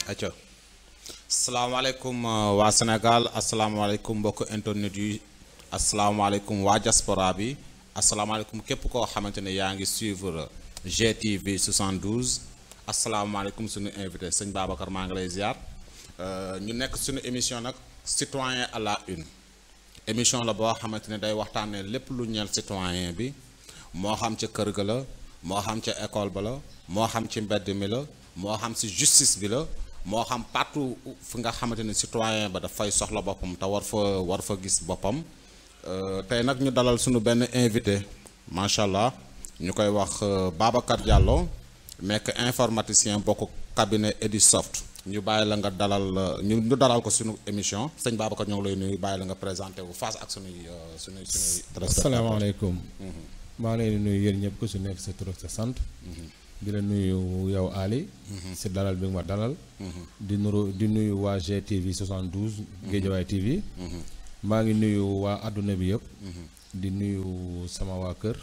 acca asalaamaaleykum uh, waa Sénégal asalaamaaleykum mbokk internet yi asalaamaaleykum waa diaspora bi asalaamaaleykum képp koo xamante ne yaa ngi suivre GTV 72 asalaamaaleykum suñu invité sëñ Babacar maa ngi lay ziar uh, ñu nekk suñu émission nag citoyen à la une émission la boo xamante ne day waxtaanee lépp lu ñeel citoyen bi moo xam ca kër ga la moo xam ca école ba la moo xam ci mbedd mi la moo xam si justice bi la moo xam partout fi nga xamante ne citoyen ba dafay soxla boppam te war fa war fa gis boppam tey nag ñu dalal suñu benn invité macha allah ñu koy wax Babacar Diallo nekk informaticien bokk cabinet Edisoft ñu bàyyi la nga dalal ñu ñu dalal ko suñu émission sëñ Babacar ñoo ngi lay nuyu bàyyi la nga présenté wu face ak suñuy suñuy suñuy. asalaamaaleykum. maa ngi leen di nuyu yéen ñëpp ku si nekk sa tur ak sa sant. di la nuyu yow Ali. si dalal bi nga ma dalal. di nuru di nuyu waa GTV 72. Géejawaay TV. maa ngi nuyu waa àdduna bi yëpp. di nuyu sama waa kër.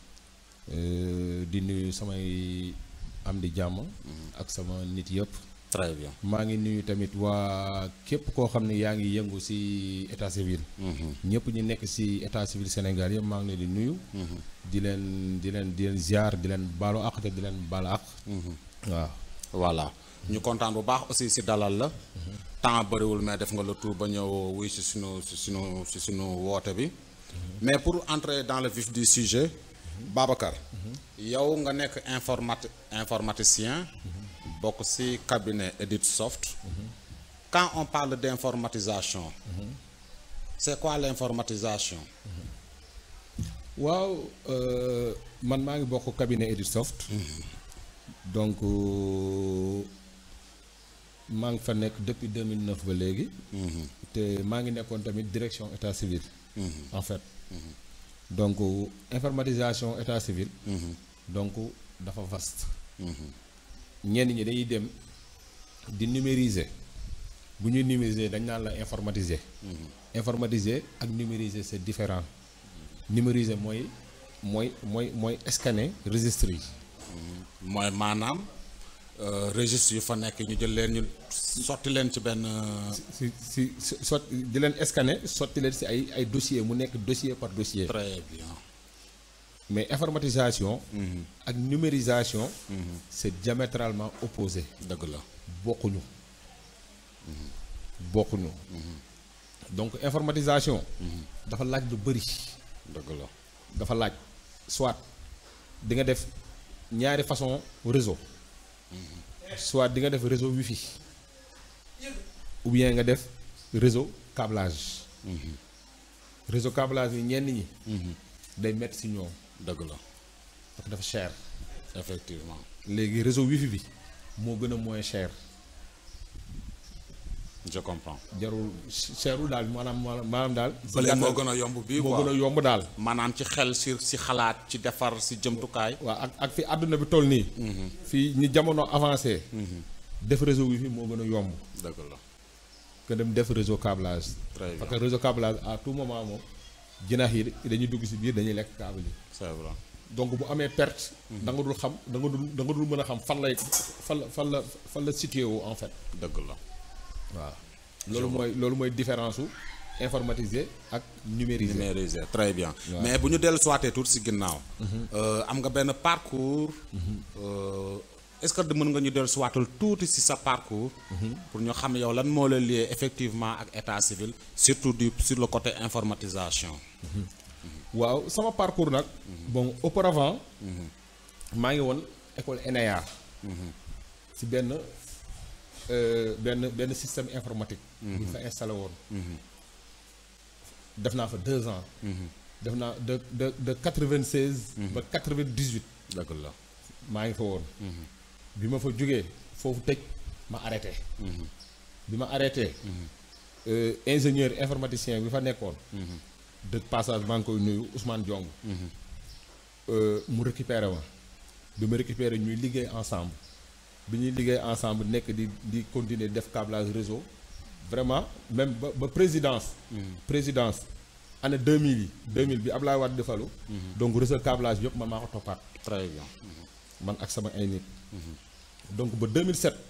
di nuyu samay am di jàmm. ak sama nit yëpp. très bien maa ngi nuyu tamit waa képp koo xam ne yaa ngi yëngu ci état civil. ñëpp ñi nekk ci état civil Sénégal yëpp maa ngi leen di nuyu. di leen di leen di leen ziar di leen baalu àq te di leen baal àq. waaw. voilà ñu kontaan bu baax aussi ci dalal la. temps bëriwul mais def nga le tour ba ñëw wuy ci sunu ci sunu ci sunu woote bi. mais pour entrer dans le vif du sujet. Babacar. yow nga nekk informati informaticien. bokk ci cabinet Editsoft. quand on parle d'informatisation. c'est quoi l'informatisation. waaw man maa ngi bokk cabinet Editsoft. donc maa ngi fa nekk depuis 2009 ba léegi. te maa ngi nekkoon tamit direction état civil. en fait. donc informatisation état civil. donc dafa vaste. ñenn ñi dañuy dem di numériser bu ñuy numériser dañ naan la informatiser. informatiser ak numériser c'est différent. numériser mooy mooy mooy mooy scanner registre yi. mooy maanaam registre yu fa nekk ñu jël leen ñu sotti leen ci benn. si si si sot di leen scanner sotti leen si ay ay dossier mu nekk dossier par dossier. très bien. mais informatisation. ak numérisation. c'est diamétralement opposé. dëgg la bokkuñu. bokkuñu. donc informatisation. dafa laaj lu bari. dëgg la dafa laaj soit di nga def ñaari façon réseau. soit di nga def réseau wifi. ou bien nga def réseau câblage. réseau câblage yi ñenn ñi. day métti ci ñoom. dëgg la parce que dafa cher. effectivement. léegi réseau wifi bi moo gën a moins cher. je comprends. jarul cherul daal maanaam maanaam daal. bële moo gën a yomb bii moo quoi gën a yomb daal. maanaam ci xel si si xalaat ci defar si jëmtukaay. waaw ak ak fi àdduna bi toll nii. fii ñi jamono avancé. def réseau wifi moo gën a yomb. dëgg la que dem def réseau câblage. très bien parce que réseau câblage à tout moment moom jinax yi dañuy dugg ci biir dañuy lekk câble yi. c'est vrai. donc bu amee perte. da nga dul xam da nga dul da nga dul mën a xam fan lay fan la fan la fan la situé wu en fait. dëgg la. waaw loolu mooy loolu mooy différence su informatisé ak numérisé. numérisé très bien. Waaw. mais bu ñu dellu suwaatee tuuti si ginnaaw. am nga benn parcours. euh, est-ce que mën nga ñu dellu suwaatal tuuti si sa parcours. pour ñu xam yow lan moo la lié effectivement ak état civil surtout du sur le côté informatisation. waaw sama parcours nag. bon auparavant. maa ngi woon école ENEA. ci benn euh, benn benn système informatique. bu ñu fa installé woon. def naa fa deux ans. def naa de de de quatre vingt seize. ba quatre vingt dix huit. dëgg la. maa ngi fa woon. bi ma fa jógee foofu tëj ma arrêté. bi ma arrêté. euh, ingénieur informaticien bi fa nekkoon. de passage maa ngi koy nuyu Ousmane Diong. Euh, mu récupéré ma bi ma récupéré ñuy liggéey ensemble bi ñuy liggéey ensemble nekk di di continuer def câblage réseau vraiment même ba ba présidence. présidence année 2000 yi 2000 bi Ablaye Wade di falu. donc réseau câblage bi yëpp man maa ko toppaat très bien. man ak sama ay nit. donc ba 2007.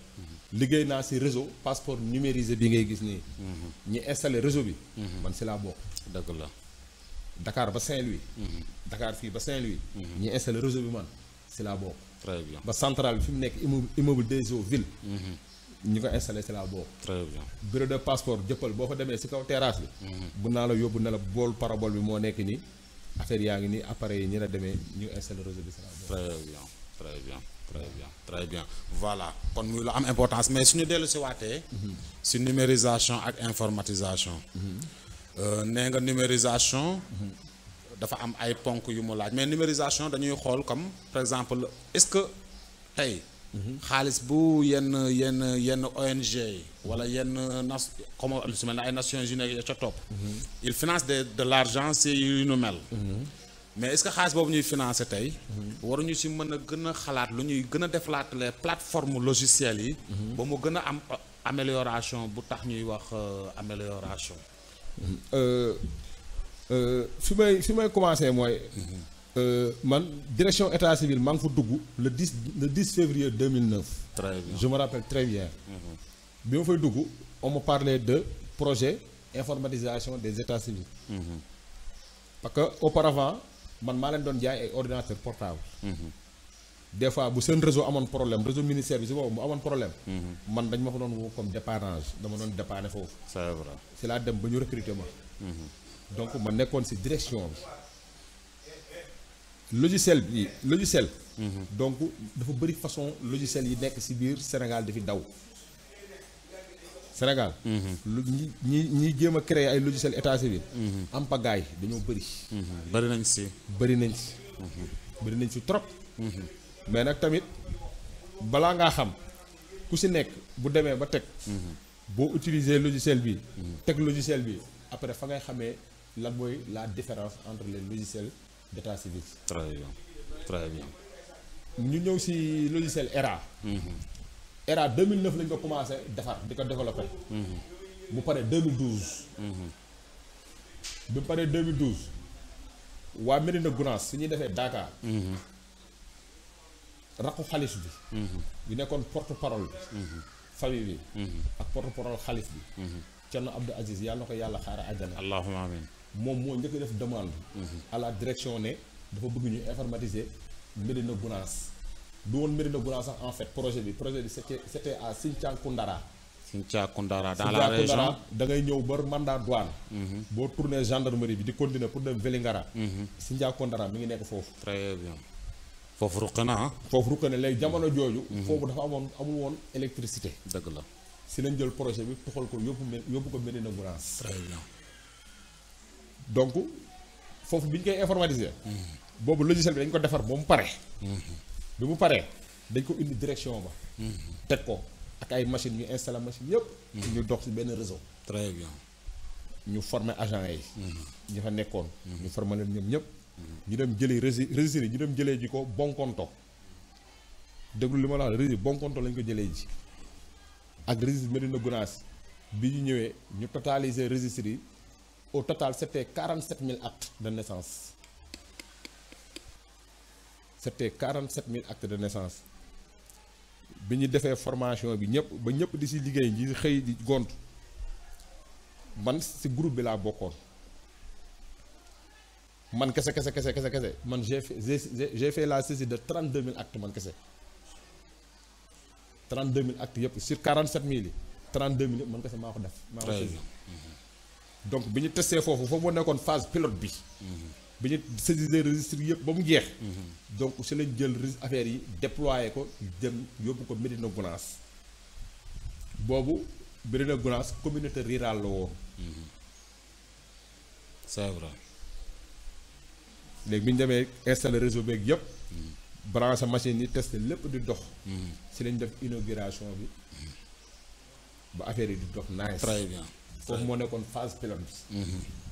liggéey naa si réseau passeport numérisé bi ngay gis nii. ñi installé réseau bi. man si laa bokk. dëgg la. Dakar ba Saint-Louis. Dakar fii ba Saint-Louis. ñi installé réseau bi man si laa bokk. très bien ba centrale bi fi mu nekk immeuble immeuble des eaux ville. ñi ko installé si laa bokk. très bien bureau de passeport jëppal boo fa demee si kaw terrasse bi. bu naa la yóbbu ne la bool parabole bi moo nekk nii affaire yaa ngi nii appareil yi ñi la demee ñu installé réseau bi si laa bokk. très bien très bien très bien très bien voilà kon muy lu am importance mais suñu dellu si waatee si numérisation ak informatisation Euh, nee nga numérisation dafa am ay ponk yu mu laaj mais numérisation dañuy xool comme par exemple est-ce que tey xaalis bu yenn yenn yenn ONG yi wala yenn nas comme lu si mel ne ay Nations Unies ya ca topp il finance de de l'argent si yu nu mel mais est-ce que xaalis boobu ñuy financer tey waruñu si mën a gën a xalaat lu ñuy gën a defalaat les plateformes logicielles yi ba mu gën a am euh, amélioration bu tax ñuy wax euh, amélioration Euh, euh, fi may fi may commencé mooy euh, man direction état civil maa ngi fa dugg le 10 le 10 février 2009 très bien je me rappelle très bien bi ma fay dugg on me parlait de projet informatisation des états civils parce que auparavant man maa leen doon jaay ay ordinateur portable des fois bu seen réseau amoon problème réseau ministère bi si boobu mu amoon problème man dañ ma fa doon woo comme dépannage dama doon dépanner foofu c'est vrai si laa dem ba ñu recruter ma donc ma nekkoon si direction bi logiciel bi logiciel donc dafa bëri façon logiciel yi nekk si biir Sénégal di fi daw Sénégal lu ñi ñi ñi jéem a créer ay logiciel état civil am pagaay dañoo bëri bari nañ si bëri nañ si bëri nañ si trop mais nag tamit balaa ngaa xam ku si nekk bu demee ba teg boo utiliser logiciel bi teg logiciel bi après fa ngay xamee lan mooy la différence entre les logiciels d'état civil très bien très bien ñu ñëw si logiciel ERA ERA 2009 lañ ko commencé defar di ko développé mu pare 2012 bi mu paree 2012 waa Médina Gounass su ñuy defee Dakar raqu xalif bi bi nekkoon porte parole bi famille bi ak porte parole xalif bi Thierno Abdou Aziz yàlla na ko yàlla xaara àjjana allahumma amin moom moo njëkk a def demande à la direction ne dafa bëgg ñu informatiser Médina Gounass du woon Médina Gounass sax en fait projet bi projet bi c'était c'était à Sinthiang Koundara Sinthiou Koundara dans la Sinthiang région Koundara da ngay ñëw ba mandat douane boo tourné gendarmerie bi di continuer pour dem Vélingara Sinthiang Koundara mi ngi nekk foofu très bien foofu ruq na ah foofu rukk ne léegi jamono jooju foofu dafa amoon amul woon électricité dëgg la si lañ jël projet bi tuxal ko yóbbu Mé- yóbbu ko Médina Gounass très bien donc foofu bi ñu koy informatiser boobu logiciel bi dañ ko defar ba mu pare bi mu paree dañ ko indi direction ba teg ko ak ay machine ñu installé machine yëpp ñu dox si benn réseau très bien ñu former agent yi ñu fa nekkoon ñu former leen ñoom ñëpp ñu dem jëlee rési registre yi ñu dem jëlee ji ko Bonkonto déglu li ma la wax registre Bonkonto lañ ko jëlee ji ak registre Médina Gounass bi ñu ñëwee ñu totaliser registre yi au total c'était 47 000 actes de naissance c'était 47 000 actes de naissance bi ñu defee formation bi ñëpp ba ñëpp di si liggéey ñi xëy di gont man si groupe bi laa bokkoon man kese kese kese kese kese man j'ai fait j'ai j'ai fait la saisie de 32 000 actes man kese 32 000 actes yëpp sur 47 000 yi 32 000 yëpp man kese maa ko def. maa ko très saisi bien donc bi ñu testé foofu foofu moo nekkoon phase pilote bi. bi ñu saisir registre yëpp ba mu jeex. donc si lañ jël ris- affaire yi déployé ko dem yóbbu ko Médina Gounass boobu Médina Gounass communauté rurale la woon. c'est vrai léegi bi ñu demee installé réseau beeg yëpp. branché machine yi testé lépp di dox. si lañ def inauguration bi ba affaire yi di dox nice. très bien foofu moo nekkoon phase pilote bi.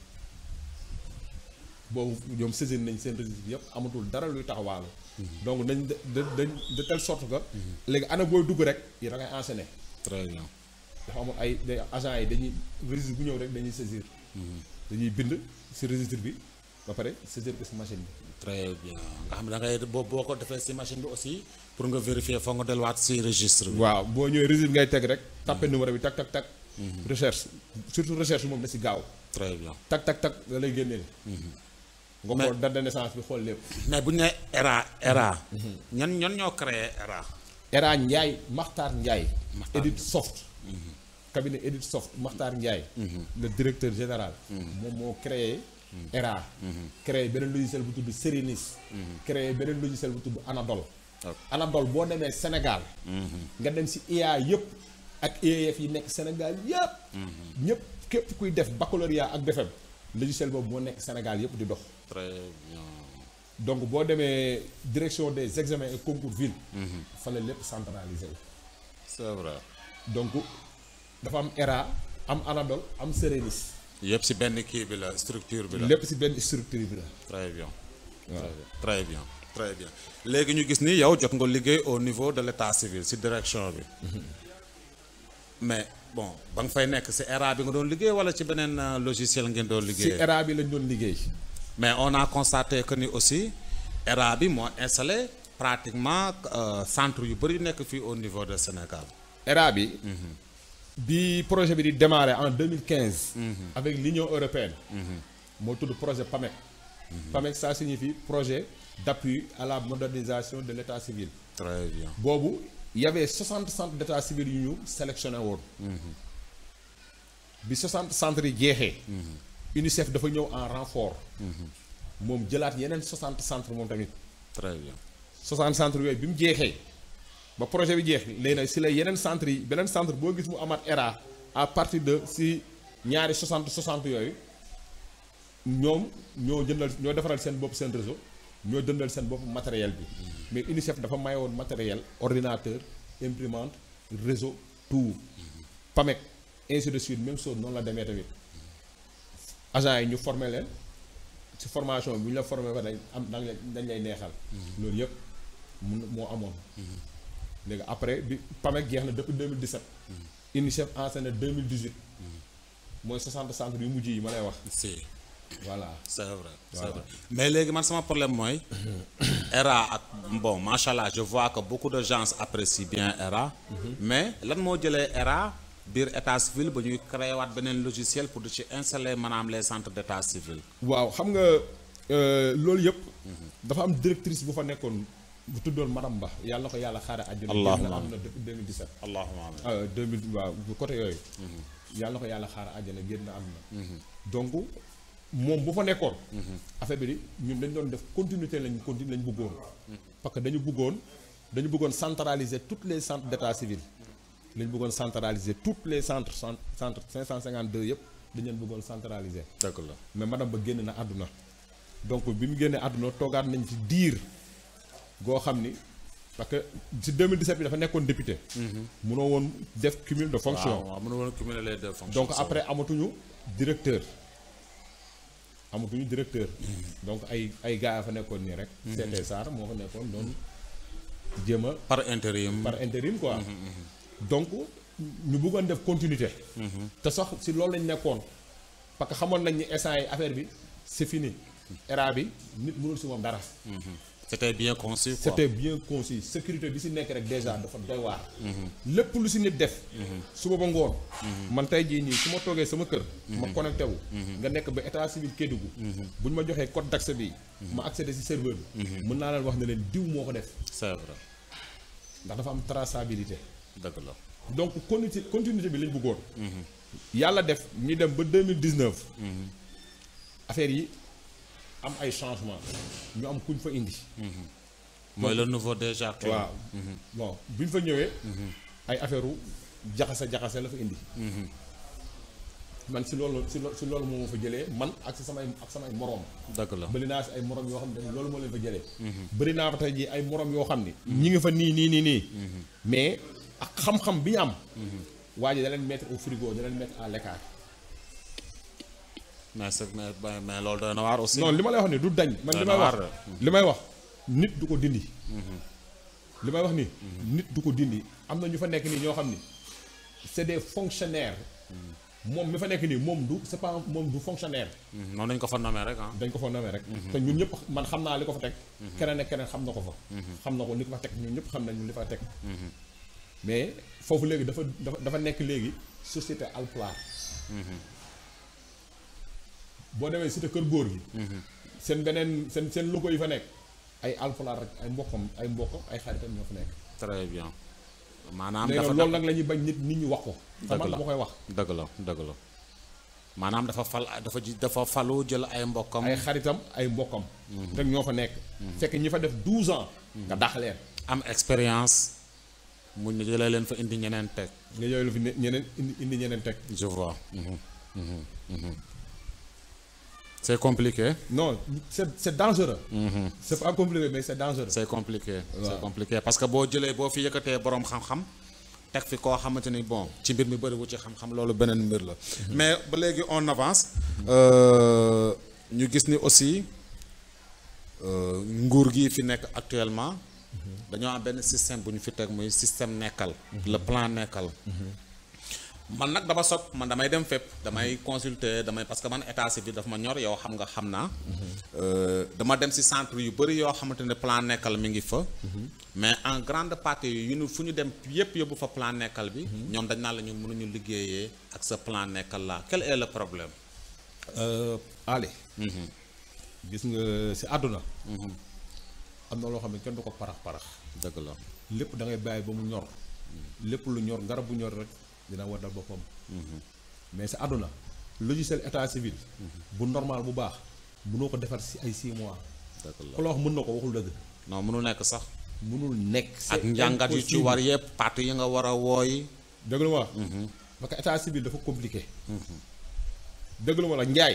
boobu ñoom saisir nañ seen registre bi yëpp amatul dara luy taxawaalu. donc dañ de de dañ de telle sorte que. léegi ana booy dugg rek yi da ngay enchaîner. très bien dafa amul ay day agents yi dañuy registre bu ñëw rek dañuy saisir. dañuy bind si registre bi ba pare saisir ko si machine bi très bien nga xam ne da ngay boo boo ko defee si machine bi aussi pour nga vérifier foog nga delluwaat si registre bi. waaw boo ñëwee registre ngay teg rek tapé numéro bi tak tak tak recherche surtout recherche moom da si gaaw très bien tak tak tak da lay génneel nga Mais- xool date de naissance bi xool lépp mais bu ñu nee ERA ERA. ñan ñan ñoo créé ERA. Era Ndiaye Makhtar Ndiaye Makhtar Edit Soft cabinet Edit Soft Makhtar Ndiaye le directeur général moom moo créé Era créé beneen logiciel bu tudd Serenis créé beneen logiciel bu tudd Anadol Ok. Anadol boo demee Sénégal nga dem si IA yëpp ak IEF yi nekk Sénégal yëpp ñëpp képp kuy def baccalauréat ak BFEM logiciel boobu moo nekk Sénégal yëpp di dox très bien. donc boo demee direction des examens et concours ville fa la lépp centralisé wu c'est vrai. donc dafa am ERA am Anadol am Serenis yëpp si benn kii bi la structure bi la. lépp si benn structure bi la très bien. waaw très bien très bien léegi ñu gis ni yow jot nga liggéey au niveau de l' état civil si direction bi. mais bon ba nga fay nekk si ERA bi nga doon liggéey wala ci beneen euh, logiciel ngeen doon si liggéey. ERA bi lañ doon liggéey mais on a constaté que ni aussi ERA bi moo installé pratiquement euh, centre yu bëri nekk fii au niveau de Sénégal. ERA bi bi projet bi di démarrer en 2015 avec l'Union européenne moo tudd projet PAMEC PAMEC ça signifie projet d'appui à la modernisation de l'état civil très bien boobu y avait 60 centres d'état civil yu ñu sélectionné woon bi 60 centres yi jeexee UNICEF dafa ñëw en renfort moom jëlaat yeneen 60 centres moom tamit très bien 60 centres yooyu bi mu jeexee ba projet bi jeex léegi nag si la yeneen centres yi beneen centre boo gis mu amaat ERA à partir de si ñaari 60 60 yooyu ñoom ñoo jëndal ñoo defaral seen bopp seen réseau ñoo jëndal seen bopp matériel bi mais UNICEF dafa maye woon matériel ordinateur imprimante réseau tout PAMEC ainsi de suite même chose noonu la demee tamit agent yi ñu formé leen ci formation bi bu ñu la formé ba dañ am dañ lay dañ lay neexal loolu yëpp mun moo amoon léegi après bi PAMEC jeex na depuis 2017 UNICEF enseigné 2018 mooy 60 centres yu mujj yi ma lay wax si voilà c'est vrai c'est Voilà. vrai mais léegi man sama problème mooy ERA ak bon macha allah je vois que beaucoup de gens apprécient bien ERA mais lan moo jëlee ERA biir état civil ba ñuy créé waat beneen logiciel pour di ci installer maanaam les centres d' état civil waaw xam nga euh, loolu yëpp dafa am directrice bu fa nekkoon bu tuddoon madame Ba yàlla na ko yàlla xaare àjjana Allahumma génn na am na depuis 2017 allahumma amin ah 2000 waaw bu côté yooyu yàlla na ko yàlla xaare àjjana génn na am na donc moom bu fa nekkoon affaire bi di ñun dañ doon def continuité lañ continue lañ bëggoon parce que dañu bëggoon dañu bëggoon centraliser toutes les centres d' état civil lañu bëggoon centraliser toutes les centres cent centre 552 yëpp dañu leen bëggoon centraliser dëgg la mais madame ba génn na àdduna donc bi mu génnee àdduna toogaat nañ fi diir goo xam ni parce que si 2017 bi dafa nekkoon député. munoo woon def cumul de fonction. waaw waaw mënu woon cumuler les deux fonctions donc après amatuñu directeur amatuñu directeur. donc ay ay gars ya fa nekkoon nii rek. CT Sarr moo fa nekkoon doon jéem a par intérim par intérim quoi. donc ñu bëggoon def continuité. te sax si loolu lañ nekkoon parce que xamoon nañ ni instant yi affaire bi c'est fini. era bi nit mënul si moom dara. c'était bien conçu quoi c'était bien conçu sécurité bi si nekk rek déjà dafa doy waar. lépp lu si nit def. suba ba ngoon. man tey jii nii su ma toogee sama kër. ma connecté wu. nga nekk ba état civil Kédougou. bu ñu ma joxee code d'accès bi. ma accéder si serveur bi. mën naa leen wax ne leen diw moo ko def. c'est vrai ndax dafa am traçabilité. dëgg la donc continuité continuité bi lañ bëggoon. yàlla def ñu dem ba deux mille dix neuf. affaire yi am ay changement ñu am kuñ fa indi. mooy le nouveau déjà que waaw bon bi ñu fa ñëwee. ay affaire u jaxase jaxase la fa indi. man si loolu si lo- si loolu moo ma fa jëlee man ak si samay ak samay moroom. dëgg la bëri naa si ay morom yoo xam ne loolu moo leen fa jëlee. bëri naa fa tey jii ay morom yoo xam ni. ñi ngi fa nii nii nii nii. mais ak xam-xam bi ñu am. waa ji da leen mettre au frigo da leen mettre à l'écart. mais c'est mais mais- mais loolu doy na waar aussi non li ma lay wax ni du dañ. man li Doy may na wax waar li may wax nit du ko dindi. li may wax ni. nit du ko dindi am na ñu fa nekk nii ñoo xam ni c'est des fonctionnaires. moom mi fa nekk nii moom du c'est pas moom du fonctionnaire Mhm. noonu lañ ko fa nommé rek ah. dañ ko fa nommé rek te ñun ñëpp man xam naa li ko fa teg keneen ak keneen xam na ko fa xam na ko li ko fa teg ñun ñëpp xam nañu li fa teg mais foofu léegi dafa dafa dafa nekk léegi société alpulaar boo demee cité kër góor gi seen beneen seen seen logo yi fa nekk ay alpulaar rek ay mbokkam ay mbokkam ay xaritam ñoo fa nekk très bien maanaam léegi dafa nag loolu nag la ñuy bañ nit nit ñi wax ko te man Dëgg la. dama koy wax dëgg la dëgg la maanaam dafa fal dafa ji dafa falu jël ay mbokkam. ay xaritam ay mbokkam rek ñoo fa nekk fekk ñi fa def 12 ans nga dàq leen am expérience mu ñu jëlee leen fa indi ñeneen teg. nga yooyu la fi ne- ñeneen indi indi ñeneen teg je vois. Mhm, mhm, mhm. c'est compliqué. non c'est c'est dangereux c'est pas compliqué mais c'est dangereux c'est compliqué. c'est Waaw. compliqué parce que boo jëlee boo fi yëkkatee boroom xam-xam teg fi koo xamante ni bon ci mbir mi bëriwu ci xam-xam loolu beneen mbir la. mais ba léegi on avance. Euh, ñu gis ni aussi euh, nguur gi fi nekk actuellement. dañoo am benn système bu ñu fi teg muy système nekkal. le plan nekkal. man nag dama sot man damay dem fépp damay consulter damay parce que man état civil dafa ma ñor yow xam nga xam naa. Euh, dama dem ci centre yu bëri yoo xamante ne plan nekkal mi ngi fa. mais en grande partie yu ñu fu ñu dem yépp yóbbu fa plan nekkal bi. ñoom dañ naan la ñu mënuñu liggéeyee ak sa plan nekkal la quel est le problème. allez gis nga si àdduna am na loo xam ne kenn du ko parax parax dëgg la. lépp da ngay bàyyi ba mu ñor lépp lu ñor garab bu ñor rek dina waddal boppam mais si àdduna logiciel état civil bu normal bu baax mënoo ko defar si ay 6 mois dëgg la ku la wax mën na ko waxul dëgg non mënu nekk sax. mënul nekk ak njàngat yu ci war yépp parti yi nga war a wooyi. dëgg la ma wax parce que état civil dafa compliqué dëgg la ma la Njaay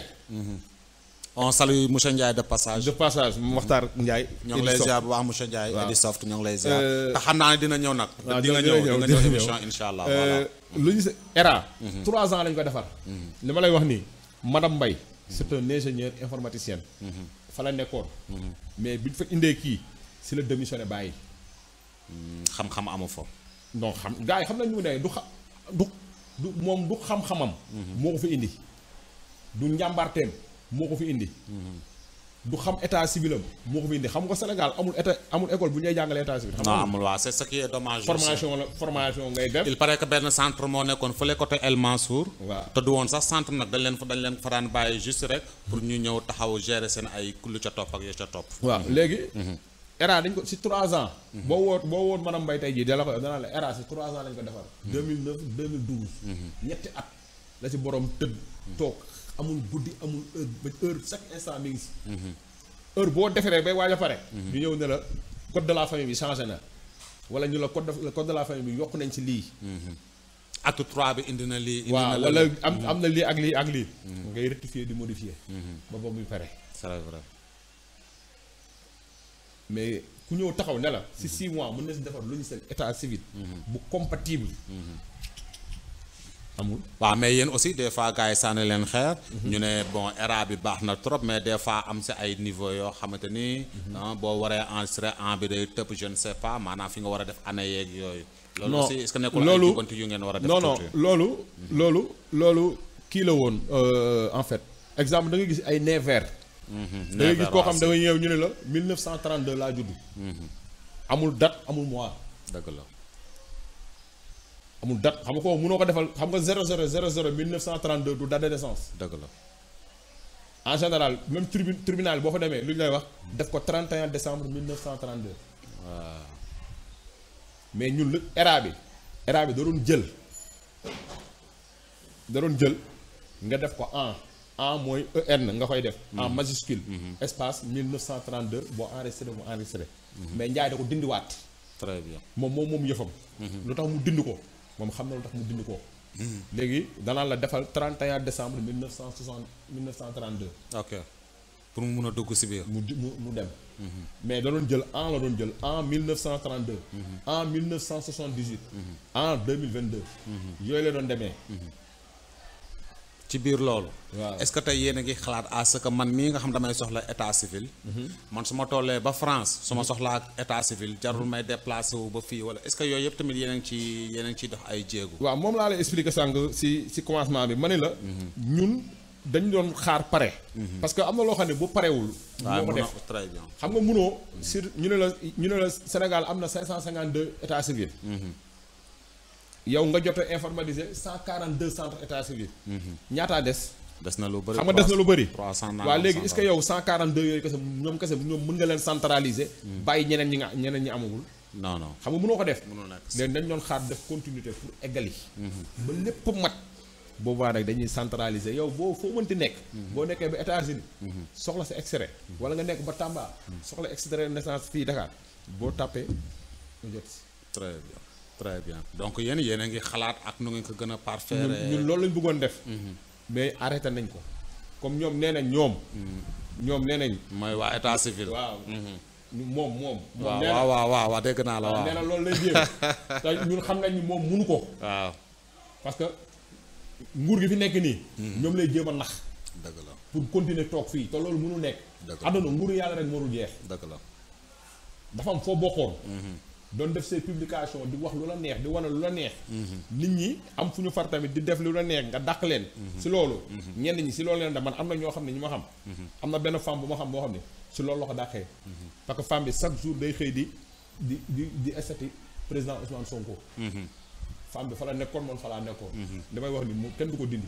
on salue monsieur Ndiaye de passage. de passage mu waxtaar Njaay ñoo ngi lay ziar bu baax monsieur Ndiaye. Waaw. Edisoft ñoo ngi lay ziar. Euh, te xam naa ne dina ñëw nag. waaw di nga dina ñëw ñëw, di nga dina ñëw ñëw. émission incha allah. voilà. lu ñu se ERA. trois ans lañ ko defar. li ma lay wax nii madame Mbaye. c'est un ingénieur informaticien. fa la nekkoon. mais bi ñu fa indee kii si la démissionné bàyyi. xam-xam amu fa. non xam gars yi xam nañ ñu ne du xa du du moom du xam-xamam. moo ko fi indi. du njàmbaarteem moo ko fi indi. du xam état civilam moo ko fi indi xam nga Sénégal amul état amul école bu ñuy jàngalee état civil. xam non nga amul waa c'est ce qui est dommage. aussi. formation la formation ngay def. il paraît que benn centre moo nekkoon fële côté El Mansour. waaw. te du woon sax centre nag dañ leen fa dañ leen fa daan bàyyi juste rek. pour ñu ñëw taxaw gérer seen ay lu ca topp ak ya ca topp. waaw léegi. ERA dañ ko si 3 ans. boo woot boo woot madame Mbaye tey jii dala ko danaa la ERA si 3 ans lañ ko defar. 2009 2012. ñetti at la si borom tëdd. toog amul guddi amul heure ba heure chaque instant mi ngi si. heure boo defaree bay waaj a pare. ñu ñëw ne la code de la famille bi changé na. wala ñu la code de code de la famille bi yokk nañ si lii. acte 3 bi indi na lii. indi na waaw la wala am am na lii ak lii ak lii. ngay rectifier di modifier. ba boobu muy pare. c'est vrai. mais ku ñëw taxaw ne la si 6 mois mën na si defar logiciel état civil. bu compatible. amul. waaw mais yéen aussi des fois gars yi sànni leen xeer. ñu ne bon ERA bi baax na trop mais des fois am si ay niveau yoo xamante ni. ah, boo waree enregistrer en bi day tëb je ne sais pas maanaam fi nga war a def année yeeg yooyu. loolu Non, aussi est-ce que nekkul ay loolu- jubanti yu ngeen war a def non non tuuti? loolu. loolu loolu kii la woon euh, en fait exemple da nga gis ay nez vert. da ngay gis koo xam da nga ñëw ñu ne la 1932 laa judd. amul date amul mois dëgg la amul date xam nga kooku mënoo ko defal xam nga 00 00 1932 du date de naissance. dëgg la en général même tribu tribunal boo fa demee lu ñu lay wax def ko 31 décembre 1932. mais ñun lu ERA bi ERA bi da doon jël da doon jël nga def ko en en mooy EN nga koy def. en majuscule. espace 1932 boo enregistré mu enregistré. mais Ndiaye da ko dindiwaat très bien moom moom moom yëfam. lu tax mu dind ko moom xam na lu tax mu dind ko. léegi danaa la defal 31 décembre 1960 1932 ok pour mu mun a dugg si biir mu di- mu mu dem. mais da doon jël en la doon jël en 1932. en 1978. en 2022. yooyu la doon demee. ci biir loolu. Waaw. est-ce que tey yéen a ngi xalaat à ce que man mii nga xam damay soxla état civil. man su ma tollee ba France su ma soxlaa état civil jarul may déplacé wu ba fii wala est-ce que yooyu yëpp tamit yéen a ngi ci yéen a ngi ciy dox ay jéego. waaw moom laa lay expliquer sànq si si commencement bi ma ne la. ñun dañu doon xaar pare. parce que am na loo xam ne bu parewul. waaw moo ko mun def na très bien. xam nga munoo sur ñu ne la ñu ne la Sénégal am na 552 état civil. yow nga jot a informatiser 142 centres état civil. ñaataa des. des na lu bëri xam nga des na lu bëri. 300 nangam waaw léegi est-ce que 100. yow 142 yooyu kese ñoom kese ñoom mën nga leen centraliser. bàyyi ñeneen ñi nga ñeneen ñi amagul. non non xam nga mënoo ko def. mënul nekk. léegi dañ doon xaar def continuité pour eggali. ba lépp mat. boobaa nag dañuy centraliser yow boo foo mënti nekk. boo nekkee ba États-Unis soxla sa extrait. wala nga nekk ba Tamba. soxla extrait de naissance fii Dakar. boo tàppee nga jot si. très bien très bien donc yéen yéen a ngi xalaat ak nu ngeen ko gën a parfaire. ñun ñun loolu lañ bëggoon def. mais arrêté nañ ko. comme ñoom nee nañ ñoom. ñoom nee nañ. mooy waa état civil. waaw. ñu moom moom. moom waaw nee na waaw waaw waaw waaw dégg naa la waaw. nee na loolu lay jéem. te ñun xam nañ ni moom munu ko. waaw parce que nguur gi fi nekk nii. ñoom lay jéem a nax dëgg la pour continuer toog fii te loolu mënu nekk. Dëgg la. àdduna nguuru yàlla rek mënul jeex. dëgg la. dafa am foo bokkoon. doon def say publication di wax lu la neex di wane lu la neex. nit ñi am fu ñu far tamit di def lu la neex nga dàq leen. si loolu. ñenn ñi si loolu leen da man am na ñoo xam ne ñu ma xam. am na benn femme bu ma xam boo xam ne si loolu la ko dàqee. parce que femme bi chaque jour day xëy di di di di estati président Ousmane Sonko. femme bi fa la nekkoon man fa laa nekkoon. damay wax ni mu kenn du ko dindi.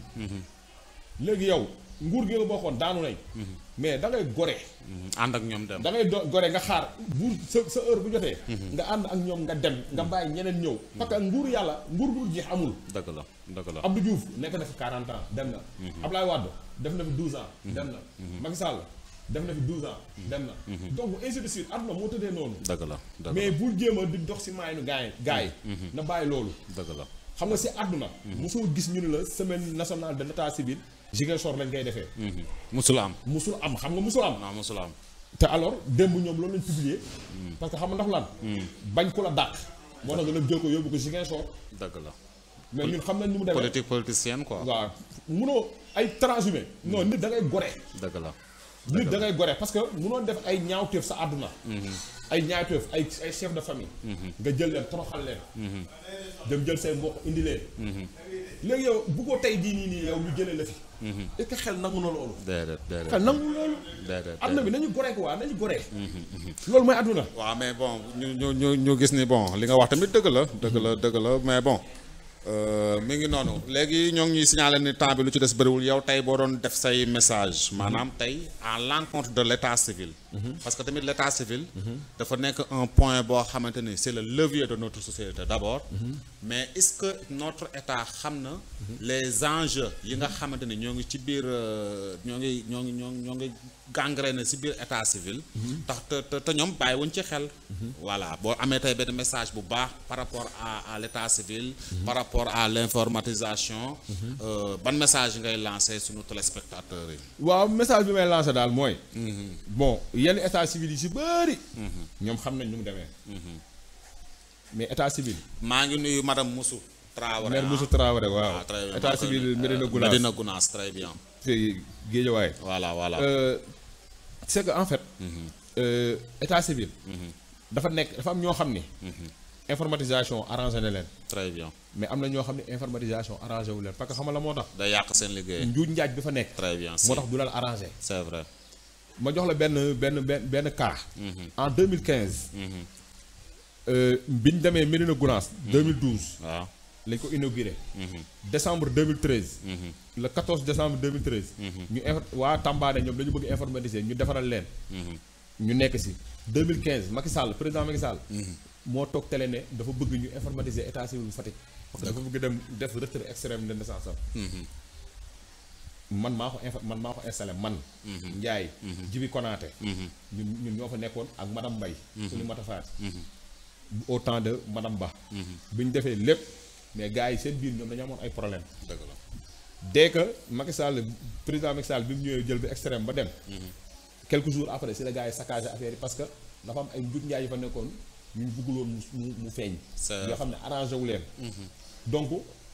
léegi yow nguur gi nga bokkoon daanu nañ. mais da ngay gore. ànd ak ñoom dem. da ngay do gore nga xaar bu sa sa heure bu jotee. nga ànd ak ñoom nga dem nga bàyyi ñeneen ñëw. parce que nguur yàlla nguur bu jeex amul. dëgg la dëgg la. Abdou Diouf nekk na fi 40 ans dem na. Ablaye Wade def na fi 12 ans. dem na. Macky Sall def na fi 12 ans. dem na. donc ainsi de suite àdduna moo tëddee noonu. dëgg la dëgg mais bul jéem a di dox si maayanu gars yi gars yi. na bàyyi loolu. la dëgg la. xam nga si àdduna. mosoo gis ñu ne la semaine nationale de l'état civil. Ziguinchor lañ koy defee. musul am. musul am xam nga musul am. non musul am. te alors démb ñoom loolu lañ publier. parce que xam nga ndax lan. bañ ku la dàq. moo tax nga jël ko yóbbu ko Ziguinchor. dëgg la. mais ñun xam nañ ni mu demee. politique politicienne quoi. waaw munoo ay transhumé. non nit da ngay gore. dëgg la. nit da ngay gore parce que munoo def ay ñaawteef sa àdduna. ay ñaawteef ay ay chef de famille. nga jël leen toroxal leen. dem jël say mbokk indi leen. léegi yow bu ko tey jii nii nii yow ñu jëlee la fi. est-ce que xel nangu na loolu. déedéet déedéet. xel nangu loolu. déedéet àdduna bi nañu gore ko waa nañu gore. loolu mooy àdduna. waaw mais bon ñu ñu ñu ñu gis ni bon li nga wax tamit dëgg la dëgg la dëgg la mais bon euh, mi ngi noonu léegi ñoo ngi ñuy signaler ni temps bi lu ci des bëriwul yow tey boo doon def say message maanaam tey à l'encontre de l'état civil parce que tamit l'état civil dafa nekk un point boo xamante ni c'est le levier de notre société d'abord mais est-ce que notre état xam na les enjeux yi nga xamante ni ñoo ngi ci biir euh, ñoo ngi ñoo ngi ñoo ngi ñoo ngi gangréné ci biir état civil tax te te te ñoom bàyyiwuñ ci xel voilà boo amee tey benn message bu baax par rapport à à l'état civil par rapport à l'informatisation euh, ban message ngay lancer sunu téléspectateurs yi waaw message bi may lancer daal mooy. bon yenn état civil yi si bëri. ñoom xam nañ nu mu demee. mais état civil. maa ngi nuyu madame Moussou Traoré maire ah. Moussa Traoré waaw. Ah, très bien. état civil Médina Gounass Médina Gounass très bien fii Guédiawaye. voilà voilà Euh, c'est que en fait. euh, état civil. dafa nekk dafa am ñoo xam ni. informatisation arrangé na leen. très bien mais am na ñoo xam ne informatisation arrangé wu leen parce que xam nga la moo tax. day yàq seen liggéey njuuj njaaj bi fa nekk. très bien si moo tax du leen arrangé. c'est vrai ma jox la benn benn benn benn cas. en 2015. euh, bi ñu demee Médina Gounass. 2012 waaw lañ ko inauguré. décembre 2013. le 14 décembre 2013. ñu infor waa Tamba ne ñoom dañu bëgg informatiser ñu defaral leen. ñu nekk si 2015 Macky Sall président Macky Sall. moo toog télé ne dafa bëgg ñu informatiser état civil bu Fatick. parce que dafa bëgg dem def retrait extrême de naissance am. man maa ko infa man maa ko installé man. Ndiaye. Jibi Konaté. ñun ñun ñoo fa nekkoon ak madame Mbaye. suñu matafaat. au temps de madame Ba. bi ñu defee lépp mais gars yi seen biir ñoom dañu amoon ay problème dëgg la dès que Macky Sall président Macky Sall bi mu ñëwee jël bi extrême ba dem. quelques jours après si la gars yi saccagé affaire yi parce que dafa am ay njut njaay yu fa nekkoon ñu bëgguloon mu mu mu feeñ. C'est- yoo xam ne arrangé wu leen. donc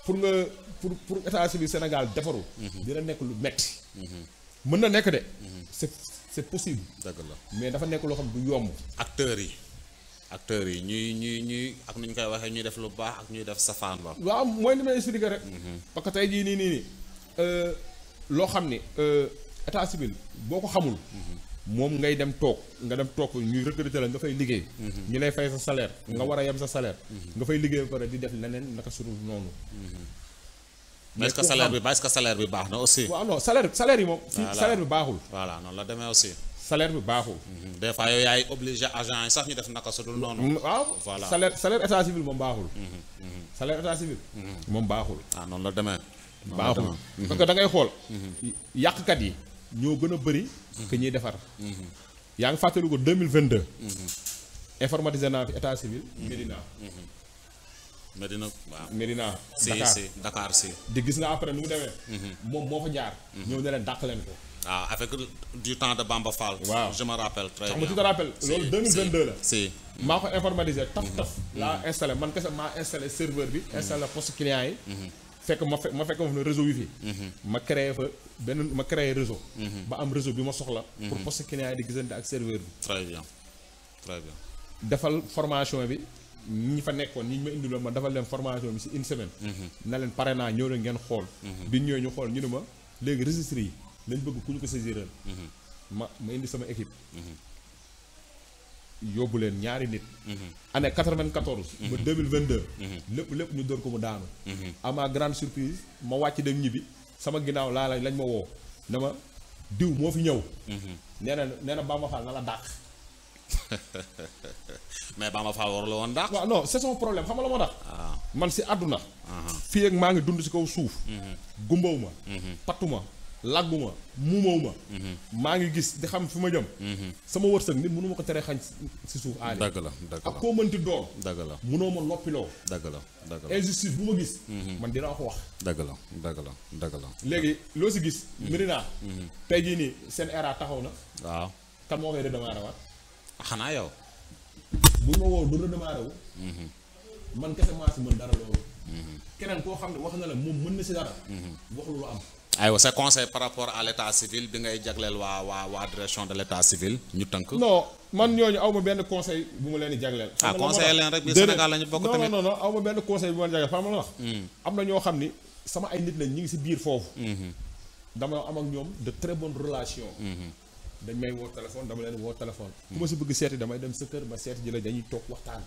pour nga pour pour état civil Sénégal defaru dina nekk lu metti mën na nekk de c'est c'est possible dëgg la mais dafa nekk loo xam du yomb acteurs yi acteurs yi ñuy ñuy ñuy ak nu ñu koy waxee ñuy def lu baax ak ñuy def safaan ba waaw mooy li may expliquer rek parce que tey jii nii nii nii euh, loo xam ni euh, état civil boo ko xamul moom ngay dem toog nga dem toog ñuy recruter la nga fay liggéey ñu lay fay sa salaire nga war a yem sa salaire nga fay liggéey ba pare di def leneen naka surul noonu mais est-ce que ku salaire xam- bi ba est-ce que salaire bi baax na aussi waaw non salaire salaire yi moom fii Voilà. salaire bi baaxul voilà noonu la demee aussi salaire bi baaxul des fois yow yaay obligé agent yi sax ñu def naka su dul noonu waaw Voilà. salaire salaire état civil moom baaxul salaire état civil moom baaxul ah noonu la demee noonu la baaxul demee. parce que da ngay xool yàqkat yi ñoo gën a bëri que ñuy defar yaa ngi fàttali ko 2022 informatisé naa fi état civil Médina Medina waaw Médina si Dakar si Dakar si di gis nga après nu mu demee moom moo fa jaar ñëw ne leen dàq leen ko waaw avec du temps de Bamba Fall Waaw. je me rappelle très xam bien nga tu te rappelles Si, loolu si, 2022 la si maa ko informatisé taf taf laa installé man kese maa installé serveur bi installé poste client yi fekk ma fekk ma fekk ma fa ne réseau wifi ma créé fa benn ma créé réseau ba am réseau bi ma soxla pour poste client yi di gisante ak serveur bi très bien très bien defal formation bi ñi fa nekkoon ñi ñu ma indiloon ma defal leen formation bi ci une semaine na leen pare naa ñëw leen ngeen xool bi ñu ñëwee ñu xool ñu ne ma léegi registre yi lañ bëgg ku ñu ko saisiral ma ma indi sama équipe yóbbu leen ñaari nit année 94 ba 2022 lépp lépp ñu door ko mu daanu à ma grande surprise ma wàcc dem ñibbi sama ginnaaw laa la lañ ma woo ne ma diw moo fi ñëw nee na nee na Bamba Fall na la dàq mais Bamba Fall warul woon dàq waaw non c'est son problème xam nga la moo tax waaw man si àdduna fii ak maa ngi dund si kaw suuf gumbaw ma pattu ma laggu ma muumaw ma maa ngi gis di xam fi ma jëm sama wërsëg nit mënu ma ko tere xañ si suuf aali dëgg la dëgg ak la koo mënti doon dëgg la mënoo ma noppiloo dëgg la dëgg la injustice bu ma gis man dinaa ko wax dëgg la dëgg la dëgg la léegi loo si gis Médina tey jii nii seen era taxaw na waaw kan moo koy redémarrer waat xanaa yow bu ma woo du redémarrer wu man kese maa si mën dara loolu keneen koo xam ne wax na la moom mën na si dara wax lu lu am aywa sa conseil par rapport à l'état civil bi ngay jagleel waa waa waa direction de l'état civil ñu tënk non man ñooñu aw ma benn conseil bu ma leen di jagleel. Ah, xam nga lan moo conseiller tax? leen rek, biir Déedéet. Sénégal la ñu bokk non tamit. non non aw ma benn conseil bu ma leen jagleel xam nga la wax. am na ñoo xam ni sama ay nit lañ ñu ngi si biir foofu. dama am ak ñoom de très bonnes relations. dañ may woo téléphone dama leen woo téléphone. ku ma si bëgg seeti damay dem sa kër ma seeti ji la dañuy toog waxtaan.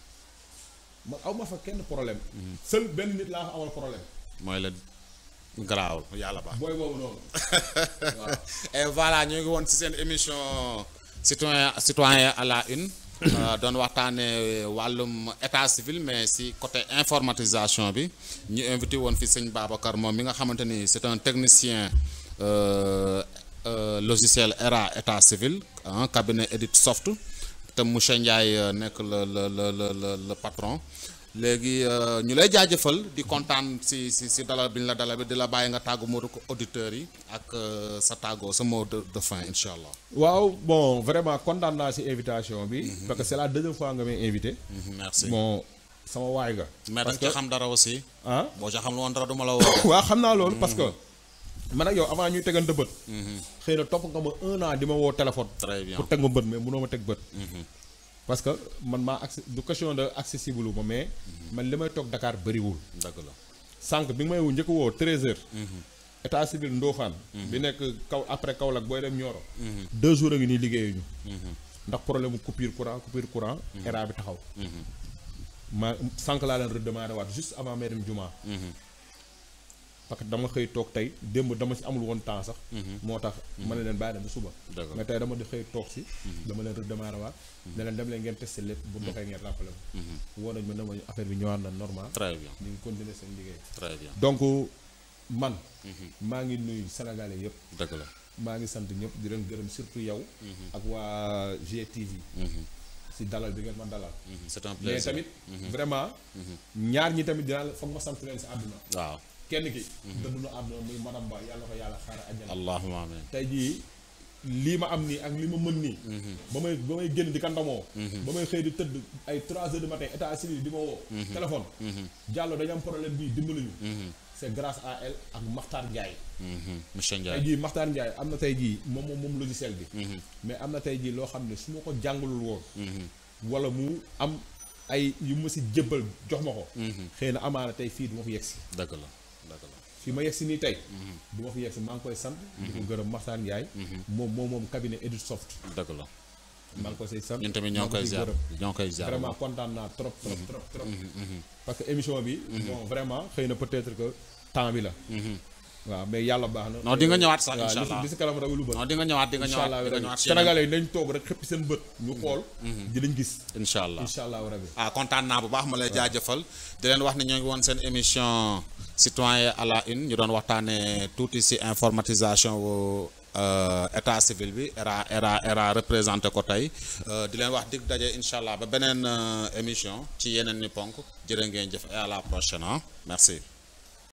man aw ma fa kenn problème. seul benn nit laa fa amal problème. mooy la garaawul yàlla baax booy boobu noonu. waaw. et voilà ñu ngi woon ci seen émission citoyen citoyen à la une euh, doon waxtaane wàllum état civil mais ci côté informatisation bi ñu invité woon fi sëñ Babacar moom mi nga xamante ni c'est un technicien euh, euh, logiciel ERA état civil un cabinet Edit Soft te monsieur Ndiaye euh, nekk le le le le le le patron léegi euh, ñu lay jaajëfal di kontaan si si si dalal bi ñu la dalal bi di la bàyyi nga tàggu moo ko auditeurs yi ak euh, sa tàggoo sa mot de de fin incha allah. waaw bon vraiment kontaan naa si invitation bi. parce que c'est la deuxième fois nga may invité. Mhm, merci bon sama waay nga. mais parce daf ci xam dara aussi. ah boo ci xam lu woon dara du ma la woo. waaw xam naa loolu parce que man ak yow avant ñuy tegante bët. xëy na topp nga ma un an di ma woo téléphone. très bien pour teg ma bët mais mënoo ma teg bët. parce que man maa accès du question de accessible ma mais man li may toog Dakar bëriwul. dëgg la. sànq bi nga may woo njëkk a woo 13h. état civil Ndofane. bi nekk kaw après Kaolack booy dem Nioro. deux jours a ngi nii liggéeyuñu. ndax problème mu coupure courant coupure courant. era bi taxaw. ma sànq laa leen redémarrer waat juste avant may dem Juma. parce que dama xëy toog tey démb dama ci amul woon temps sax. moo tax ma ne leen bàyyi dem ba suba. Dëgg la. mais tey dama di xëy toog si. dama leen redémarrer waat. ne leen dem leen ngeen testé lépp bu doxee ngeen rappelé ma. woo nañ ma ne ma affaire bi ñëwaat na normal. très bien ñu ngi continuer seen liggéey. très bien donc man. maa ngi nuyu sénégalais yëpp. dëgg la. maa ngi sant ñëpp di leen gërëm surtout yow. ak waa GTV. si dalal bi ngeen ma dalal. Mhm, c'est un mais plaisir tamit. vraiment. ñaar ñi tamit dinaa la foog ma sant leen si àdduna. waaw kenn ki. dëddu na àdduna muy madame Ba yàlla ko yàlla xaaral àjjana. allahumma amin tey jii lii ma am nii ak li ma mën nii ba may ba may génn di ka ndamoo ba may xëy di tëdd ay trois heures du matin état civil di ma woo téléphone Diallo dañu am problème bii dimbali ñu c'est grâce à elle ak Makhtar Ndiaye monsieur tey Ndiaye jii Makhtar Ndiaye am na tey jii moom moom moom logiciel bi mais am na tey jii loo xam ne su ma ko jàngalul woon wala mu am ay yu ma si jébbal jox ma ko xëy na amaana tey fii du ma fi yegg si dëgg la dëgg la fii ma yegg si nii tey du ma fi yegg si maa ngi koy sant di ko gërëm Makhtar Ndiaye moom moom moom cabinet Editsoft dëgg la maa ngi koy say sant ñun tamit ñoo ngi koy ziar ñoo ngi koy ziar vraiment kontaan naa trop trop trop trop parce que émission bi bon vraiment xëy na peut-être que temps bi la waaw mais yàlla baax na non di nga ñëwaat sax waaw incha li si allah li si kanam rawu lu bët non di nga ñëwaat di nga incha ñëwaat allah di nga rabi ñëwaat si yeneen sénégalais yi nañ toog rek xëppi seen bët ñu xool di lañ gis incha allah incha allah rabi ah kontaan naa bu baax ma lay jaajëfal di leen wax ne ñoo ngi woon seen émission citoyen à la une ñu doon waxtaanee tuuti si informatisation wu état civil bi era era era représenté ko tey Euh, di leen wax dig daje incha allah ba beneen euh, émission ci yeneen ni ponk jërë ngeen jëf et à la prochaine ah merci